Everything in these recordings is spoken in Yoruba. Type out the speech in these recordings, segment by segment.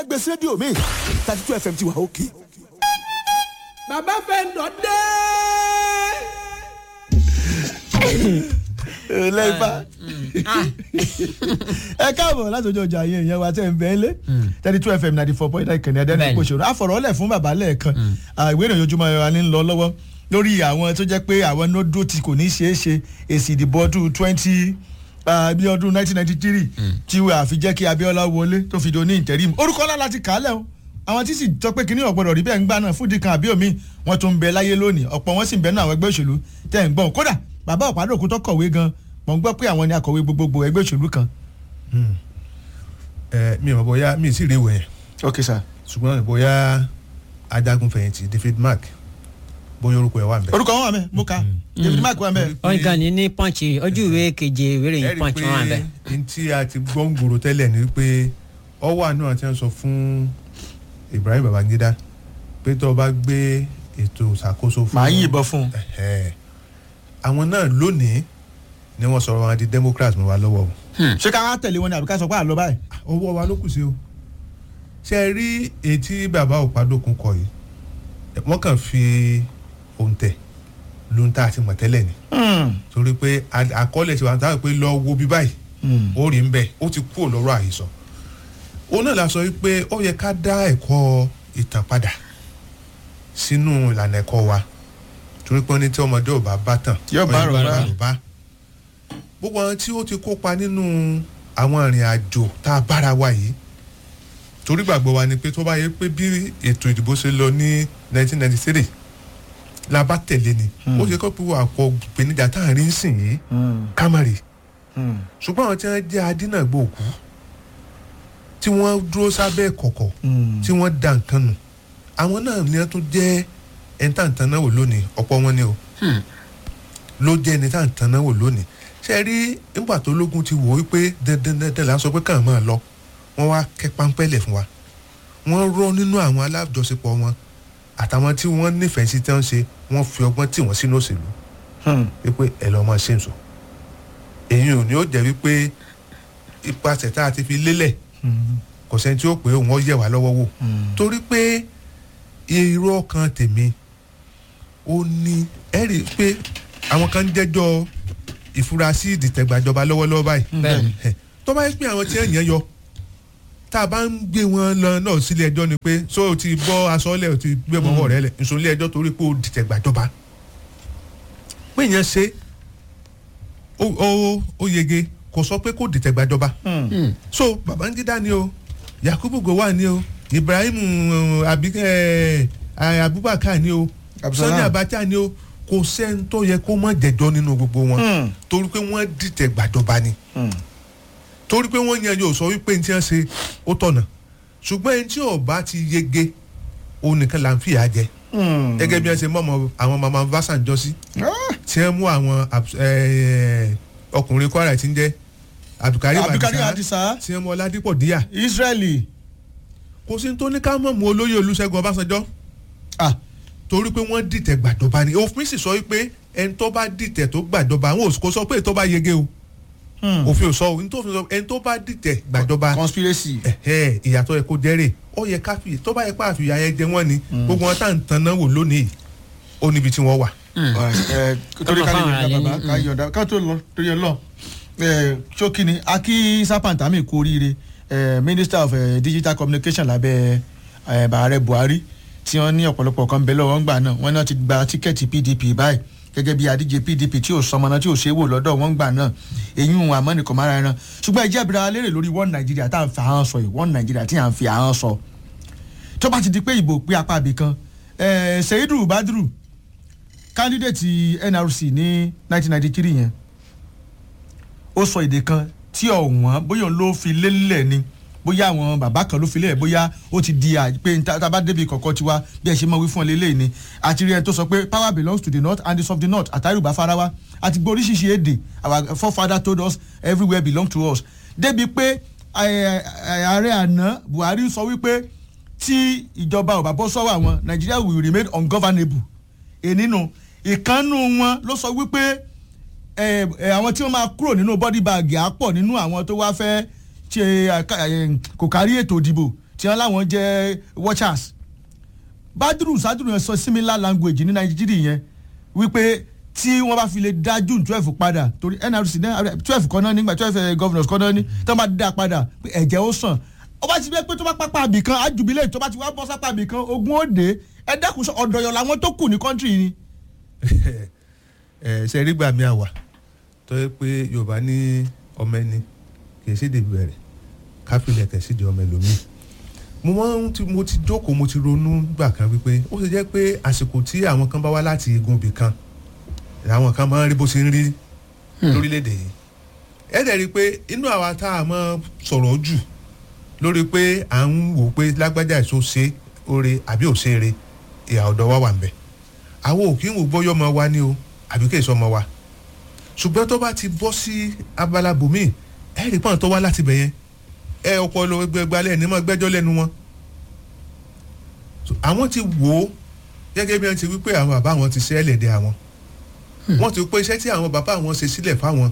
gbèsè rédíò mi thirty two fm ti wà òkè. bàbá fẹ́ ń dọ̀ dé. lẹ́fà ẹ káàbọ̀ láti ojú ọjà yẹn ìyẹn wa tẹ̀ ń bẹ́ẹ̀ lé thirty two fm ninety four point nine kẹ̀nẹ́ ẹ̀dẹ́nu Bẹ́ẹ̀ni. ìpòṣòro àfọ̀rọ̀lẹ̀ fún bàbá lẹ́ẹ̀kan ìwé ìròyìn ojúmọ́ ẹ̀rọ ni ń lọ lọ́wọ́ lórí àwọn tó jẹ́ pé àwọn nódó tí kò ní ṣeé ṣe èsì ìdìbò ọdún twenty bí ọdún nineteen ninety three tí wọ́n àfi jẹ́ kí abiola wọlé tó fi do ní interim orúkọ ńlá láti kà á lẹ̀ o àwọn tí sì jọ pé kíní ọ̀gbọ́dọ̀ rí bẹ́ẹ̀ ń gbà náà fúdi kan àbí omi wọn tún ń bẹ láyé lónìí ọ̀pọ̀ wọn sì ń bẹ náà àwọn ẹgbẹ́ òṣèlú tẹ̀ ń gbọ́n kódà bàbá ọ̀pádòkú tó kọ̀wé gan mọ̀ ń gbọ́ pé àwọn ni akọ̀wé gbogbogbò ẹgbẹ́ òṣèlú kan. ẹ mi ò mọ̀ bóyá mi ì sì rí ìwé yẹn ok sir. ṣùgbọ́n bóyá ajagun fẹ̀yìntì david mark bóyá orúkọ ẹ̀ wà ń bẹ̀. orúkọ wọn wà mẹ mo kà david mark wà mẹ. wọ́n gan ni ní pọ́ǹchì ojú ìwé keje ìwé ẹ ìròyìn rí pọ́ǹchì wọn wà bẹ́ẹ̀. i pé n tí a ti gbọ́ ń gbòòrò tẹ́lẹ̀ ni pé ọwọ́ àánú àti ẹ̀ ń sọ fún ibrahim babangida pé tó o bá gbé ètò ìṣàkóso fún màá yìnbọn fún un. Ẹ̀hẹ́. àwọn náà lónìí ni wọ́n sọ̀rọ̀ wọn di democrats mọ́ wa lọ́wọ́ o ṣé ká wá tẹ̀lé wọn ni àbí ká sọ pé àlọ́ báyìí. ọwọ́ wa ló kù sí o ṣe é rí etí bàbá òpadòkun kọ yìí wọ́n kàn fi òǹtẹ̀ lóhun tá a ti mọ̀ tẹ́lẹ̀ ni torí pé a- àkọọ́lẹ̀ ti wà táwọn pé lọ wo bí báyìí ó rí ń bẹ̀ ó ti kúrò lọ́rọ̀ àhesọ òun náà la sọ wípé ó yẹ ká dá ẹ̀kọ́ ìtàn padà sínú ìlànà ẹ̀kọ́ wa torí pé wọ́n ní tí ọmọdé ò bá bá tàn Yóò bá ó yẹ kó àròbá. àròbá. gbogbo àwọn tí ó ti kópa nínú àwọn ìrìn àjò tá a bára wa yìí torí gbàgbọ́ wa ni pé tó bá yẹ pé bí ètò ìdìbò ṣe lọ ní 1993 la bá tẹ̀lé ni ó yẹ kó pé wà pọ̀ ìpèníjà tá à ń rí ń sìn yìí kámárì ṣùgbọ́n àwọn tí wọ́n jẹ́ adínàgbò òkú tí wọ́n dúró sábẹ́ kọ̀kọ̀ tí wọ́n da nǹkan nù àwọn náà ni wọ́n tún jẹ́ ẹni tá à ń tan náà wò lónìí ọ̀pọ̀ wọn ni o ló jẹ́ ẹni tá à ń tan náà wò lónìí ṣe rí nígbà tó lógun ti wò ó pé dandan dandan là ń sọ pé káà máa lọ wọ́n wá kẹ́ páńpẹ́lẹ̀ fún wa wọ́n rọ́ nínú àwọn alájọṣepọ̀ wọn àtàwọn tí wọ́n nífẹ̀ẹ́ sí tí wọ́n ṣe wọ́n fi ọgbọ́n tì wọ́n sínú òṣèlú wípé ẹ lọ́ọ́ máa ṣe ń sọ èyí ò ní ó jẹ́ wípé ipasẹ̀ tá a ti fi lélẹ̀ kò sẹ́ni tí ó pé òun ó yẹ̀ wá lọ́wọ́ wò torí pé irú ọkàn tèmi ó ní ẹ rí i pé àwọn kan ń jẹ́jọ́ ìfurasí ìdìtẹ̀gbàjọba lọ́wọ́lọ́wọ́ báyìí Bẹ́ẹ̀ni. Ẹ̀, tó bá yẹ pé àwọn tí ẹ̀ yẹn yọ tá a bá ń gbé wọn lọ náà sílé ẹjọ́ ni pé so o ti bọ́ aṣọ́lẹ̀ o ti gbé bọ́wọ́ rẹ lẹ̀ nsọ ilé ẹjọ́ torí pé o dìtẹ̀gbàjọba pé yẹn ṣe ó ó ó yege kò sọ pé kò dìtẹ̀gbàjọba so babangida ni o yakubu gowon ni o ibrahim uh, abi eh, eh, abubakar ni o Abdulsalam. sani abacha ni o kò sẹ́ni tó yẹ kó má jẹ̀jọ́ nínú gbogbo wọn torí pé wọ́n dìtẹ̀ gbàjọba ni torí pé wọ́n yan yóò sọ wípé ní tí wọ́n ṣe ó tọ̀nà ṣùgbọ́n ẹni tí ọba ti yege òun nìkan là ń fìyà jẹ gẹ́gẹ́ bí wọ́n ṣe mọ̀mọ́ àwọn mama vasanjọ́ sí tí wọ́n mú àwọn abs- eh, ọkùnrin kwara tí ń jẹ́ abdulkarim Abdulkarim adisa Adisa. tí wọ́n mú ọládípọ̀ díyà israeli kò sí ní tó ní ká mọ̀ mú olóyè olùṣègùn ọbásanjọ́ ah torí pé wọ́n dìtẹ̀ gbàjọba ni òfin sì sọ wípé ẹni tó bá dìtẹ̀ tó gbàjọba àwọn òsì kò sọ pé èyí tó bá yege o òfin ò sọ o nítorí sọ ẹni tó bá dìtẹ̀ gbàjọba conspiracy. ẹ̀hẹ́, ìyàtọ̀ ẹ̀ kó jẹ́rè ó yẹ ká fi tó bá yẹ pé àfihàn ayẹyẹ jẹ wọ́n ni gbogbo wọn tá à ń tan náà wò lónìí ó níbi tí wọ́n wà. ẹ torí ká lè Kọ́mọ yọ̀ǹda fáwọn bàbá alẹ́ ní- ká yọ̀ǹda ká tó lọ torí ẹ lọ ẹ ṣókí ni akí sápàǹtàmì kú oríire ẹ minister of eh, digital communication lábẹ́ ẹ bàárẹ̀ buhari tí wọ́n ní ọ̀pọ̀lọpọ̀ kan bẹ lọ́wọ́ ńgbà náà wọ́n náà ti gba tíkẹ́ẹ̀tì pdp báyìí gẹ́gẹ́ bí adíje pdp tí ò sọmọ náà tí ò ṣe é wò lọ́dọ̀ wọn gbà náà èyí ń àmọ́ nìkan mára ẹran ṣùgbọ́n ìjẹ́ ìbíra lérè lórí one nigeria tá à ń fi ahọ́n sọ yìí one nigeria tí à ń fi ahọ́n sọ tó bá ti di pé ìbò pé apá ibì kan ẹ seidu badru candidate nrc ní 1993 yẹn ó sọ èdè kan tí ọ̀wọ́n bóyá òun ló fi lélẹ̀ ni bóyá àwọn bàbá kan ló fi lélẹ̀ bóyá ó ti di à pé tá a bá débi kọ̀ọ̀kan tiwa bí ẹ ṣe mọ̀ wí fún ọ lélẹ̀ ni àti rí ẹ tó sọ pé power belongs to the north and the of the north àtàrùbá farawa àti gbọ́ oríṣiríṣi èdè our forefather told us everywhere belong to us débi pé ẹ, ẹ, ààrẹ àná buhari sọ wípé tí ìjọba ò bá bọ́ sọ́wọ́ àwọn nigeria will remain ungovernable ènìnú ìkànnù wọn ló sọ wípé ẹ ẹ àwọn tí wọ́n máa kúrò nínú body bag á pọ̀ nínú àwọn tó wá fẹ́ ṣe àká- ẹ, kò kárí ètò ìdìbò tí wọ́n láwọn jẹ́ watchers badru sadru yẹn sọ similar language ní nàìjíríà yẹn wípé tí wọ́n bá fi lè dá june twelve padà torí nrc náà twelve kan náà nígbà twelve governors kan náà ní tí wọ́n bá dá padà pé ẹ̀jẹ̀ ó sàn ó bá ti bẹ́ẹ̀ pé tó bá pápá àbì kan àjùbílẹ̀ tó bá ti wá bọ́ sápá àbì kan ogun ó dé ẹ dẹ́kun sọ ọ̀dọ̀yọ̀ làwọn tó kù ní kọ́ńtì ni. ẹ ṣe rí gbà mí àwà tó yẹ pé yorùbá ní ọmọ ẹni kì í ṣèdè bẹ̀rẹ̀ káfílẹ̀ kẹ̀ sídìí ọmọ ẹlòmíì mo máa ń ti mo ti jókòó mo ti ronú gbà kan wípé ó ṣe jẹ́ pé àsìkò tí àwọn kan bá wá láti igun ibì kan àwọn kan máa ń rí bó ṣe ń rí lórílẹ̀‐èdè yìí ẹ dẹ̀ rí i pé inú àwa tá a máa sọ̀rọ̀ jù lórí pé à ń wò pé lágbájá èso ṣe oore àbí ò ṣe eré ìhà ọ̀dọ̀ wa wà ń bẹ̀ àwọn ò kí ń wò gbọ́yọ́ ọmọ wa ní o àbí kí èso ọmọ wa ṣùgbọ́n tó bá ti bọ́ sí abala bòmíì ẹ rí pọ́n tó wá láti bẹ̀ yẹn ẹ ọpọlọ gbẹgbẹ ní mọ gbẹ́jọ́ lẹ́nu wọn So, àwọn ti wò ó gẹ́gẹ́ bí wọ́n ti wí pé àwọn bàbá wọn ti ṣe ẹlẹ́dẹ̀ àwọn wọ́n ti pé iṣẹ́ tí àwọn bàbá wọn ṣe sílẹ̀ fáwọn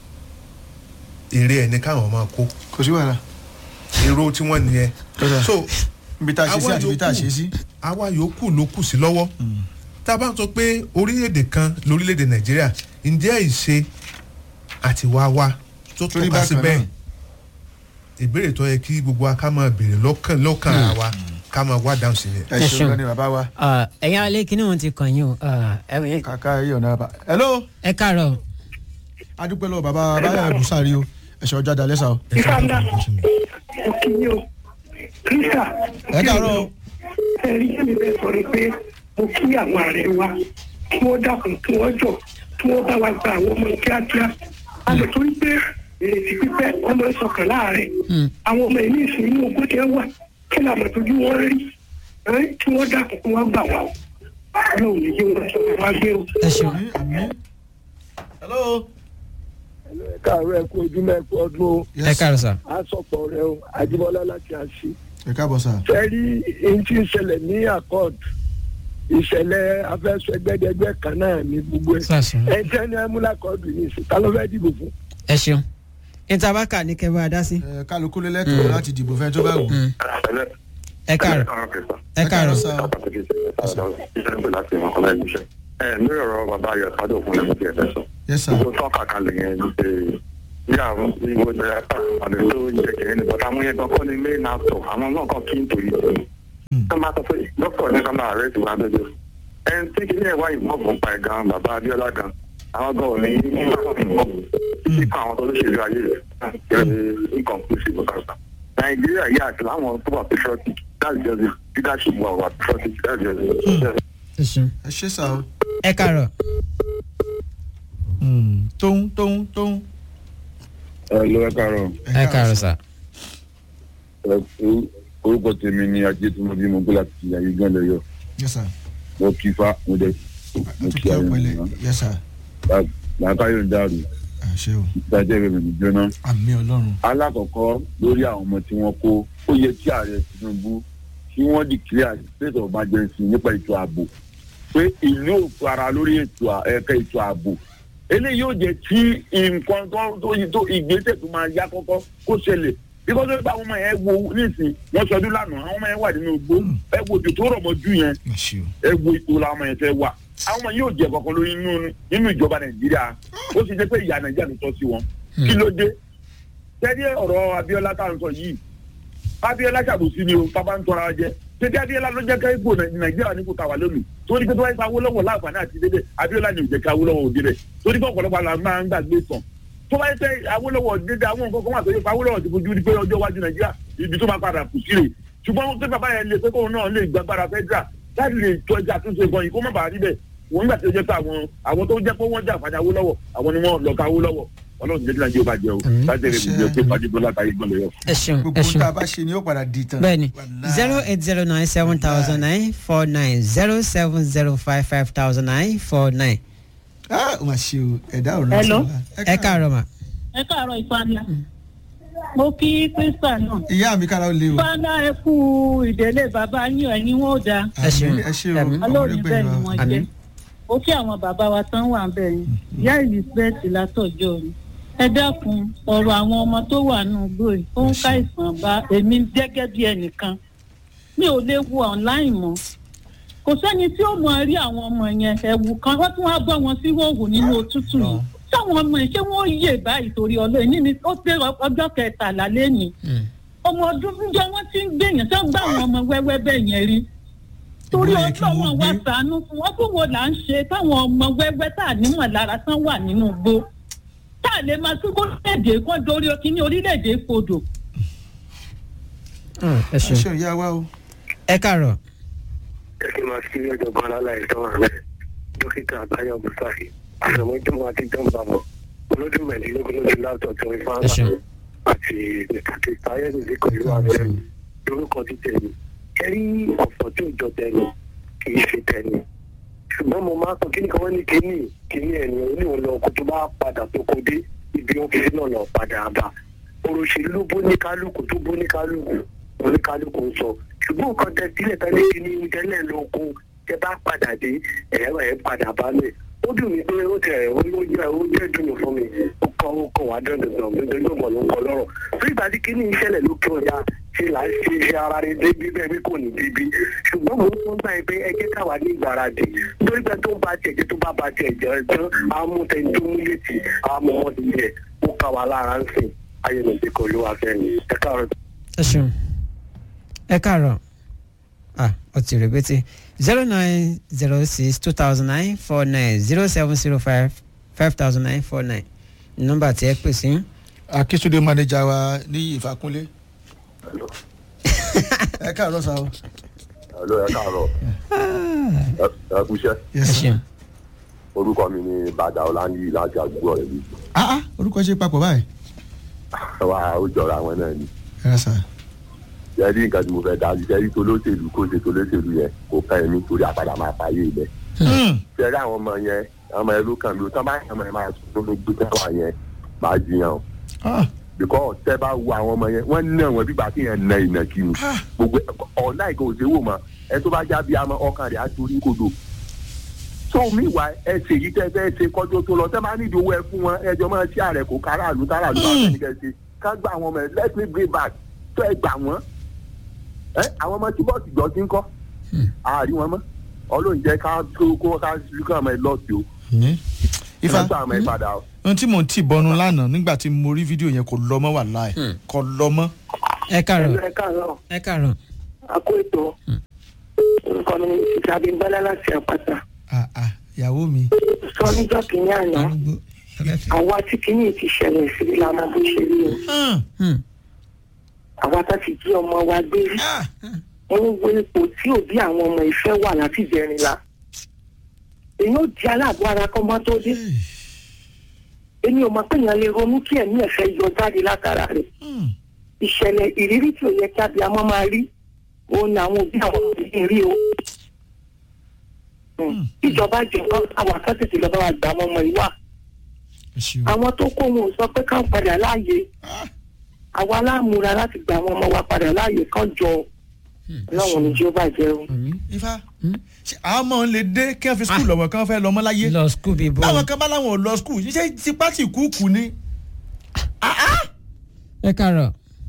èrè ẹ̀ ní káwọn máa kó kò sí wàhálà èrò tí wọ́n nìyẹn Kódà. so ibi tá a ṣe sí Àwa àti ibi tá a yòókù. ṣe sí. àwa yòókù ló kù sí lọ́wọ́ tá a bá ń sọ pé orílẹ̀-èdè kan lórílẹ̀-èdè nàìjíríà ǹjẹ́ ìṣe àti wá wá tó Torí tọ́ka sí bákan bẹ́ẹ̀ náà. ìbéèrè tó yẹ kí gbogbo wa ká máa béèrè lọ́kàn lọ́kàn ara wa ká máa wá dáhùn sí ni. ẹ Ẹ ṣeun ṣeun. gan ni bàbá wa Ah, ẹ̀yin alẹ́ kí ni wọ́n ti kàn yín o Ah, ẹ wẹ̀- kàkà yìí ọ̀nà bàbá. hello ẹ káàárọ̀ adúpẹ́ lọ́wọ́ bàbá báyọ̀ bùsàrí o ẹ̀ṣẹ̀ ọjà dalẹ́ sá o. Ìfàlà òkìní o. Kírísà. ẹ káàárọ̀ o. Ẹ̀rí ẹ̀mí bẹ́ẹ̀ sọ ni pé mo kí àwọn ààrẹ wa kí wọ́n dákun kí wọ́n jọ kí wọ́n bá wa gba àwọn ọmọ kíákíá. A lè torí pé ìrètí pípẹ́ ọmọ ìsọkàn láàárẹ̀. Àwọn ọmọ ìní ìsìn inú ogún tí wọ́n wà kí ni àmọ̀ tójú wọn rí. Ẹ́, Kí wọ́n dákun kí wọ́n gbà wá o. Ọlọ́run ní kí wọ́n sọ fún wa gbé o. ẹ ṣeun àmín àmín. hello. káàárọ̀ ẹ kú ojúmọ́ ẹ kú ọdún o Yes, ẹ káàárọ̀ sà àsọpọ̀ rẹ o àjíbọ́lá láti àṣì. ẹ káàbọ̀ sá. fẹ́ẹ́rí èyí tí ń ṣẹlẹ̀ ní accord ìṣẹ̀lẹ̀ afẹ́sẹ̀gbẹ́dẹ́gbẹ́ kan náà ní gbogbo ẹ̀. sàṣùn ẹ jẹ́ ní ẹmúlákọ́ọ̀dù ní ìsìn ta ló fẹ́ dìbò fún. ẹ ṣeun ìtàbákà ní kẹ́ bá a dá sí. ẹ kálukú lé lẹ́tọ̀ọ́ láti dìbò fẹ́ tó bá wù. Mm. ẹ káàárọ̀ ẹ káàárọ̀ sá. lórí ọ̀rọ̀ bàbá ayọ̀ sádò fún ẹ̀mí tí ẹ fẹ́ sọ. yes sir. gbogbo tọ́ka kalẹ̀ yẹn ní pé bí àwọn ìwé ìjọba àti tó ń jẹ kẹ̀kẹ́ ní bọ́tà àwọn yẹn gan kọ́ ni main actor àwọn náà kàn kí n torí tì í. tó máa sọ pé dókítà ní ká máa rẹ̀ sí wa lójú. ẹn tí kí ní ẹ̀wá ìmọ̀ọ̀bù ń pa ẹ̀ gan bàbá Abíọ́lá gan àwọn gan ò ní ìmọ̀ọ̀bù títí kan àwọn tó lóṣèlú ayé rẹ̀ inconclusive kàkà. Nàìjíríà yà àti láwọn tó wà patriotic that's just it leadership wà wà patriotic that's just it. ẹ ṣeun ẹ ṣe sá o. ẹ káàárọ̀ Mm, tóun tóun tóun. ẹ lọ ẹ káàárọ̀ ẹ káàárọ̀ sà ẹ o- orúkọ tèmi ni ajé tí mo bí mo gbé láti ayé gan lẹyọ yes sir. mo kí fa mo dẹ mo kí àtúntò ayé ọpẹlẹ mi yes sir. làákàyọ̀ ń dàrú ẹ ṣe o. ìdájọ́ ìrẹ̀mẹ̀ mi jóná. àmì ọlọ́run. alákọ̀ọ́kọ́ lórí àwọn ọmọ tí wọ́n kó ó yẹ kí ààrẹ tinubu kí wọ́n declare state of emergency nípa ètò ààbò pé ìlú ò fara lórí ètò à- ẹ̀ka ètò ààbò eléyìí yóò jẹ́ kí nǹkan tó tó tó ìgbésẹ̀ tó máa yá kọ́kọ́ kó ṣẹlẹ̀ bí kò tó bá àwọn ọmọ yẹn wo nísìn wọ́n sọdún lánàá àwọn ọmọ yẹn wà nínú igbó ẹ wo òjò tó rọ̀ mọ́jú yẹn ẹ ṣe o. ẹ wo ipò làwọn ọmọ yẹn fẹ́ wà àwọn ọmọ yóò jẹ kankan lórí nínú nínú ìjọba nàìjíríà ó sì jẹ́ pé ìyá nàìjíríà ló tọ́ sí wọn kí ló dé tẹ́lẹ̀ ọ̀rọ̀ abiola tá à ń sọ yìí abiola ṣàbòsí ni o tábà ń tọ́ra wa jẹ tẹ́lẹ̀ abiola ló jẹ́ ká ipò nàìjíríà ní kò tàwa lónìí torí pé tó wáyé awólọ́wọ̀ láǹfààní àti dédé abiola ni ò jẹ́ ká awólọ́wọ̀ òde rẹ̀ torí pé ọ̀pọ̀lọpọ̀ àlà máa ń gbàgbé tán tó wáyé pé awólọ́wọ̀ dédé àwọn nǹkan kan wà tó yẹ pé awólọ́wọ̀ ti fojú rí pé ọjọ́ iwájú nàìjíríà ibi tó máa padà kù sí rè ṣùgbọ́n pé bàbá yẹn lè pé kóun náà lè gbàgbára federal láti lè tọ́jú àtúnṣe gan yìí kó má bàa rí bẹ́ẹ̀ wọ́n nígbà tí ó jẹ́ pé àwọn àwọn tó jẹ́ pé wọ́n jà fàjà Awólọ́wọ̀ àwọn ni wọ́n lọ ka Awólọ́wọ̀ ọlọ́run jẹ́ kí nàìjíríà bá jẹ o Àmín. láti ẹ̀rẹ̀ ìgbẹ́ pé fàdébọ́lá tàyé gbọ́n lọ yọ. ẹ ṣeun gbogbo ẹ ohun tá ṣeun a bá ṣe ni ó padà di tán. bẹ́ẹ̀ni Wàláì. zero eight zero nine seven thousand nine four nine zero seven zero five five thousand nine four nine ah ó mà ṣe o ẹ̀dá ò rán Hello. ẹ káàárọ̀ mà ẹ káàárọ̀ ìfàlà mo kí krista náà ìyá mi kára ó lé o. fàlà ẹ kú ìdílé bàbá yín ẹ̀yin wọn ò dáa ẹ ṣeun. Àmín, ẹ ṣe o Àmín. ọmọ ọlọ́run ẹgbẹ́ bẹ́ẹ̀ ni wa. wọ́n Àmín. jẹ́ ó kí àwọn bàbá wa tán wà bẹ́ẹ̀ yín ìyá elizabeth látọ̀jọ́ ni ẹ dákun ọ̀rọ̀ àwọn ọmọ tó wà nù gbòòrì ó ń ká ìsàn bá èmi gẹ́gẹ́ bí ẹnìkan mi ò lè wo online mọ́ kò sẹ́ni tí ó mọ rí àwọn ọmọ yẹn ẹ̀wù kan wọ́n tún wá bọ́ wọn sí wòwò nínú òtútù yìí táwọn ọmọ yìí ṣé wọ́n yè báyìí torí ọlọ́ọ̀ ní ni ó pé ọjọ́ kẹtàlá lẹ́nìí ọmọ ọdún fúnjọ wọn ti ń gbèyàn tó ń gbà àwọn ọmọ wẹ́wẹ́ bẹ́ẹ̀ yẹn rí torí Ìgbóyè kí ọjọ́ wọ́n wọn wá gbé. sànú fún wọn tó wo là ń ṣe táwọn ọmọ wẹ́wẹ́ tá à nímọ̀ lára tán wà nínú igbó tá a lè máa tún orílẹ̀-èdè kan dorí kíní orílẹ̀-èdè kodò ẹ ẹ ṣeun ṣe ìyá wa o. ẹ káàárọ̀ ẹ kí n máa sí ọ̀jọ̀gbọ́n aláì tó wà rẹ̀ dókítà àbáyọ mùsàfì àtọmọjọmọ àti jọmbàmọ olódún mẹ́rìndínlógún lójú látọ̀ tó ń fa Ẹ ṣeun. àti ìkàkì táyẹ̀dì pẹ̀lú ààrẹ lórúkọ ti tẹ̀lé kẹ́rí ọ̀pọ̀ tí ò jọ tẹ̀lé kì í ṣe tẹ̀lé ṣùgbọ́n mo máa sọ kíní kan wọ́n ní kíní kíní ẹ̀yìn oníwọ̀n lọ kó tó bá padà tó kó dé ibi ọ́fíìsì náà lọ padà bá òròṣèlú ló bó ní kálukú tó bó ní kálukú oníkálukú ń sọ ṣùgbọ́n nǹkan tẹ sílẹ̀ tán ní kíní tẹ́lẹ̀ lóko tẹ bá padà dé ẹ̀ ẹ̀ padà bá lẹ̀ ó dùn mí pé ó tẹ̀ ó jẹ́ ó jẹ́ dùnú fún mi ó kọ́ ó kọ́ wá dandan dandan ló mọ̀ ló ń kọ́ lọ́rọ̀ fún ìgbà tí kíní ìṣẹ̀lẹ̀ lókè ọ̀yà ṣe là ń ṣe ṣe ara rẹ̀ débi bẹ́ẹ̀ bí kò ní débi ṣùgbọ́n mo ń gbà pé ẹ jẹ́ káwa ní ìgbáradì nítorí pé tó ń ba tiẹ̀ jẹ́ tó bá ba tiẹ̀ jẹ́ tán àmútẹ́ni tó mú létí àmọ́mọ́dé yẹ ó ká wa lára ń sìn ayélujára kò ló wà fẹ́ ni ẹ káàárọ̀. ẹ ṣeun ẹ káàárọ̀ ah ọtí rẹpẹtẹ zero nine zero six two thousand nine four nine zero seven zero five five thousand nine four nine nọ́mbà tí ẹ pè sí. akíntúndé manager wa ní ìfàkúnlé. ẹ káàárọ̀ sa o. Hello, ẹ káàárọ̀ ẹ ẹ kúṣẹ́ ẹ ṣeun orúkọ mi ni bàdà ọláńyí láti àdúgbò rẹ̀ bí ah ah orúkọ ṣe papọ̀ báyìí. wa ó jọra àwọn náà ni ẹ rà sà. jẹ́rí nǹkan tí mo fẹ́ dájú jẹ́rí tolóṣèlú kó ṣe tolóṣèlú yẹn kò ká ẹ̀mí torí àpàdà máa fàyè ilẹ̀ jẹ́rí àwọn ọmọ yẹn àwọn ọmọ yẹn ló kàn mí o tán bá yẹn ọmọ yẹn máa sùn ló gbé tẹ́wà yẹn máa jiyàn o ah because tẹ́ bá wo àwọn ọmọ yẹn wọ́n ná wọn bí bàtí yẹn na ìnàkí ni gbogbo ọ̀la ìkan òṣèwò mọ́ ẹ tó bá já bí amọ ọkàn rẹ̀ á torí kodò so miwa ẹ ṣe yìí tẹ́ fẹ́ ṣe kọjú tó lọ tẹ́ máa nídìí owó ẹ fún wọn ẹjọ́ máa ṣí ààrẹ kó káràlú káràlú bá fẹ́ nìkan ṣe ká gba àwọn ọmọ ẹ let me bring back tó ẹ gbà wọ́n ẹ àwọn ọmọ tí bọ́ọ̀sì jọ ti ń kọ́ àárín wọn mọ́ ọlọ́run jẹ́ ká tó kó ká lùkọ́ ọmọ ẹ lọ́ọ̀tì o ifá ká gba ọmọ ẹ padà o. ohun tí mò ń tì bọnu lánàá nígbà tí mo rí fídíò yẹn kò lọ mọ́ wà láì kò lọ mọ́. ẹ káàárọ̀ ẹ káàárọ̀ ẹ káàárọ̀ a kó ètò orúkọ mi ìsàbí bọ́lá láti àpáta ah ah ìyàwó mi. sọ níjọ́ kìíní àná arúgbó ọlẹ́fẹ̀. àwa tí kìíní ti ṣẹlẹ̀ sí la mọ bó ṣe rí o Hmm. àwa tá ti jí ọmọ wa gbé rí ah wọn ń wo ipò tí òbí àwọn ọmọ ìfẹ́ wà láti jẹrin la èyí ó di aláàbò ara kọ́ mọ́ tó dé èmi ò mọ̀ pé èèyàn lè ronú kí ẹ̀mí ẹ̀fẹ́ yọ jáde látara rẹ̀ hmm. ìṣẹ̀lẹ̀ ìrírí tí ò yẹ kí abiyamọ máa rí òun ni àwọn òbí àwọn òbí rí o. Mm. ìjọba jọba àwọn akẹ́kọ̀ọ́ lọ́ba wa gbà àwọn ọmọ yìí wà ẹ ṣeun. àwọn tó kó wọn ò sọ pé káwọn padà láàyè àwa aláàmúra láti gba àwọn ọmọ wa padà láàyè kan jọ ọlọ́run ní jí ó bàjẹ́ o. ifá ṣe àwọn ọmọ lè dé kí wọ́n fi skul lọ́wọ́ kí wọ́n fẹ́ lọ mọ́ láyé. lọ skul bíi bó. báwọn kan bá láwọn ò lọ skul ṣe tipa tí kúkú ni. ẹ káàárọ̀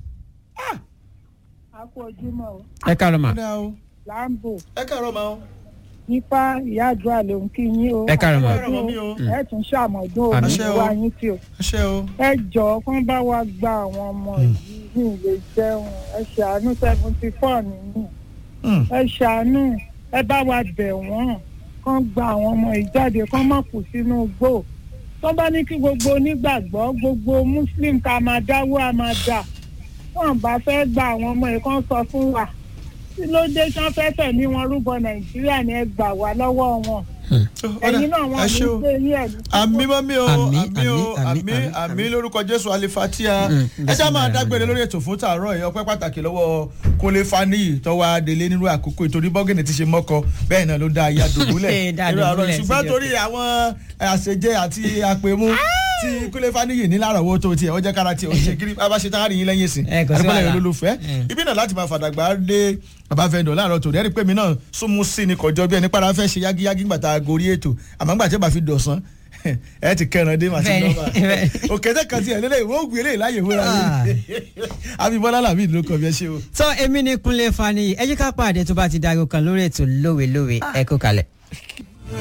a kú ojúmọ́ o ẹ káàárọ̀ mà. Kódà o. láǹbò ẹ káàárọ̀ máa o. nípa ìyá àdúrà ló ń kí yín o Ẹ káàárọ̀ mà. Ẹ káàárọ̀ mọ́ mi o. ẹ tún ṣàmọ̀dún Àmín. òní wá yín tí o ẹ ṣe o. ẹ jọ̀ọ́ kán bá wa gba àwọn ọmọ yìí ní ilé jẹun ẹ ṣàánú seventy four nínú Hmm. ẹ ṣàánú ẹ bá wa bẹ̀ wọ́n kán gba àwọn ọmọ yìí jáde kán má kù sínú igbó tó bá ní kí gbogbo onígbàgbọ́ gbogbo muslim ká máa dáwó á máa dà wọn bá fẹ́ gba àwọn ọmọ yìí kán sọ fún wa kí ló dé sán fẹ́ tẹ̀mí wọn rúbọ nàìjíríà ni ẹ gbà wá lọ́wọ́ wọn ẹ̀yin náà wọn ẹ ní ṣe o. pé yín ẹ̀ ní. àmì mọ́mí o Àmì, àmì o àmì, àmì àmì, àmì lórúkọ jésù alifatia Mm, ẹ já máa bismillah. dágbére lórí ètò fún tààrọ ẹ ọpẹ́ pàtàkì lọ́wọ́ kólé faniyi tọwọ adélé nínú àkókò ìtorí bọgìnì ti ṣe mọkọ bẹ́ẹ̀ náà ló dá ayé àdògúnlẹ̀ Dá nínú àárọ̀ dùbúlẹ̀ ṣùgbọ́n síbi torí àwọn àṣejẹ àti àpèmú tí kólé faniyi ní lárọ̀wọ́ tó tiẹ̀ ó jẹ́ kára tiẹ̀ ó ṣe kiri bá a bá ṣe tán á rí yín lẹ́yìn ìsìn Ẹ, kò sí àdúgbò wàhálà. yẹn olólùfẹ́ Mm. ibi náà láti máa fàdàgbà dé bàbá fẹ́ndọ̀ láàárọ̀ tòun ẹ̀rí pé mi náà súnmú sí ni kọjọ́ bí ẹni pàrọ̀ fẹ́ ṣe yágíyágí gbàtà gorí ètò àmọ́ gbà tí ó bá fi dọ̀sán ẹ ti kẹran dé màtí Bẹ́ẹ̀ni, nọ́mbà bẹ́ẹ̀ni. òkèdè kan ti ẹ̀ lélẹ̀ ìwọ ògùn eléyìí láyè wúra mi abibọ́lá làbí ìlú kan bí ẹ ṣe o. tó èmi ní kúnlé fani ẹ jẹ́ ká pàdé tó bá ti dago kan lórí ètò lówelówe ẹ kó kalẹ̀.